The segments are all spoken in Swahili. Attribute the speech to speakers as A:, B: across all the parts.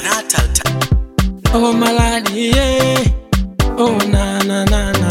A: Natal time.
B: Oh maladi yeah. Oh na na na na.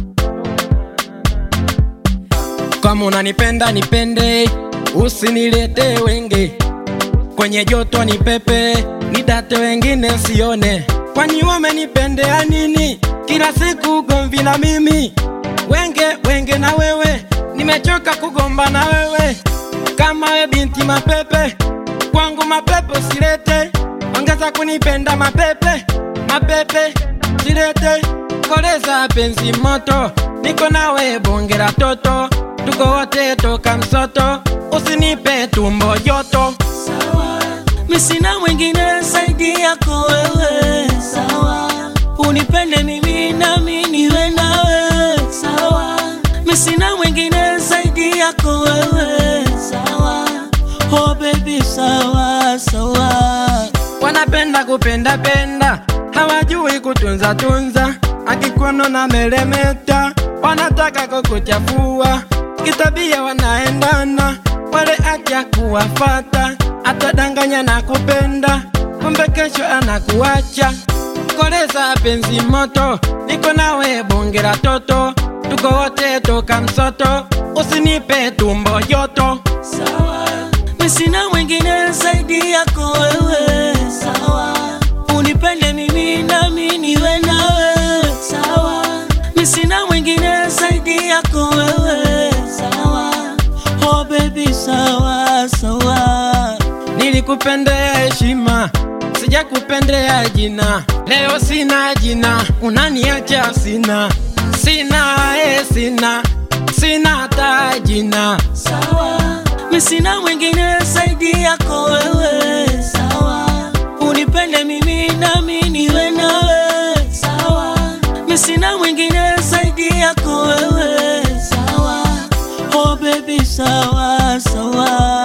B: Kama unanipenda nipende, usinilete wenge kwenye joto ni pepe, nidate wengine sione. Kwani wamenipendea nini? Kila siku gomvi na mimi, wenge wenge na wewe, nimechoka kugomba na wewe. Kama we binti mapepe, kwangu mapepe usilete, ongeza kunipenda mapepe mapepe silete, koleza penzi moto, niko nawe bongera toto, tuko wote toka msoto, usinipe tumbo joto.
C: sawa, mi sina mwingine zaidi yako wewe, sawa, unipende mimi nami niwe nawe, sawa, mi sina mwingine zaidi yako wewe, sawa, oh baby, sawa sawa,
B: wanapenda kupenda penda, hawajui kutunza tunza, akikono na meremeta, wanataka kukuchafua, kitabia wanaendana, wale acha kuwafata, atadanganya na kupenda, kumbe kesho anakuacha. Koleza penzi moto, niko nawe bongera toto, tuko wote toka msoto, usinipe tumbo joto.
C: sawa, mi sina mwingine zaidi yako wewe, sawa, unipende mimi nami niwe nawe, sawa, mi sina mwingine zaidi yako wewe, sawa, oh baby, sawa sawa.
B: Nilikupendea heshima, sijakupendea jina. Leo sina jina, unaniacha sina, sina e, sina sina hata jina.
C: sawa, mi sina mwingine zaidi yako wewe, sawa, unipende mimi nami niwe nawe, sawa, mi sina mwingine zaidi yako wewe, sawa, oh baby, sawa sawa.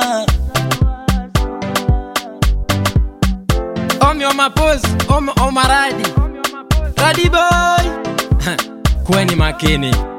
B: Omi omapozi omi omaradi radi boy, kuweni makini.